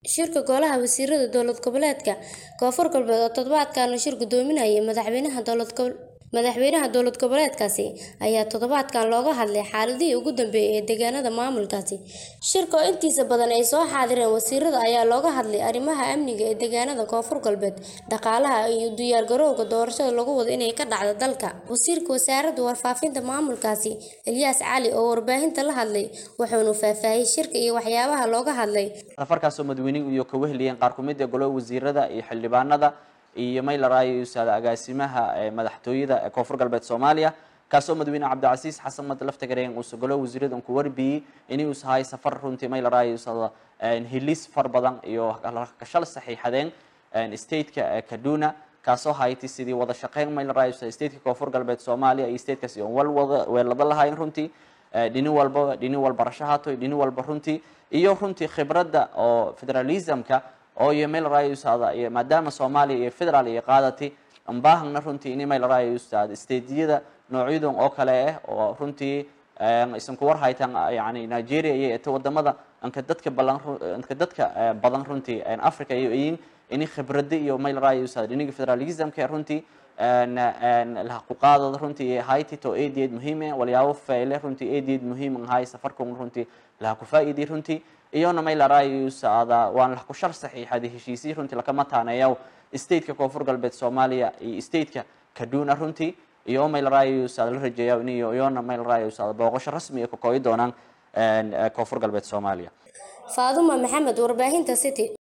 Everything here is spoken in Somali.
Shirka Golaha Wasiirada Dowlad Goboleedka Koonfur Galbeed oo toddobaadkan la shir gudoominayay madaxweynaha dowlad madaxweynaha dowlad goboleedkaasi ayaa toddobaadkan looga hadlay xaaladihii ugu dambeeyay ee deegaanada maamulkaasi. Shirka oo intiisa badan ay soo xaadireen wasiirada ayaa looga hadlay arrimaha amniga ee deegaanada Koonfur Galbeed, dhaqaalaha iyo u diyaargarowga doorashada lagu wado inay ka dhacdo dalka. Wasiirka Wasaaradda Warfaafinta maamulkaasi, Ilyas Cali oo warbaahinta la hadlay, wuxuuna faahfaahiyay shirka iyo waxyaabaha looga hadlay. safarkaasoo madaxweynuhu iyo ka weheliyeen qaar ku mid ah golaha wasiirada iyo xildhibaanada iyo maylaraayo iyo saada agaasimaha ee madaxtooyada ee koonfur galbeed soomaaliya kaasoo madaxweyne cabdicasiis xasan mad laftagareen uusa golaha wasiirada ku warbiyey inay us ahay safar runtii maylaraayo sada helis far badan iyo kashal saxiixadeen stateka kaduna kaasoo hayti sidii wada shaqeyn maylaraayo stateka koonfur galbeed soomaaliya iyo statekaas iyo wal wada weelada lahayn runtii dhini walba dhini walba rashahato dhini walba runtii iyo runtii khibradda oo federalismka oo iyo meel raayusaada iyo maadaama soomaaliya iyo federaal iyo qaadati ambaahangna runtii in meel raayusaada stediyada noocyadan oo kale ah oo runtii isan ku war haytan yani nigeria iyo eta wadamada anka dadka balan anka dadka badan runtii africa iyo ayin ini khibrada iyo meel raayusaada dhiniga federalismka runtii laha ku qaadada runtii hayti to adeed muhiim ah walyaabo fayle runtii adeed muhiim ahay safarkan runtii laha ku faa'iiday runtii iyona may larayusaada waan la ku shar saxiixada heshiisii runtii lakama taaneeyo stateka koonfur galbeed soomaaliya iyo stateka kaduna runtii iyo may larayusaada la rajeeya in iyona may larayusaada booqasho rasmi ah ka kooyi doonaan koonfur galbeed soomaaliya Faaduma Maxamed warbaahinta City